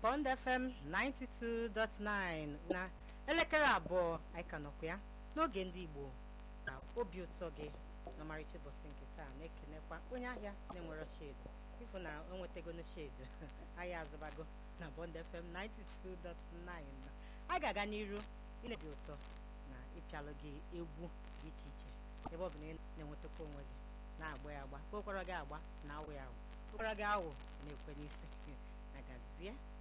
Bond FM 92.9 na elekere abụọ anyị ka nọkwa ya n'oge ndị Igbo na obi ụtọ gị n'ọmarịcha ụbọchị nke taa na-ekenekwa onye ahịa na-enwero shedu ịfụ na o nwetagono shedu ahịa azụbago na Bond FM 92.9 a ga-aga n'iru ilebi ụtọ na ịpịalụ gị egwu dị iche iche ebe ọ bụ na ị na-enwetakwa onwe gị na-agba ya agba kpokwara gị agba na awụ ya awụ kpokwara gị awụ na-ekwe n'isi na gazie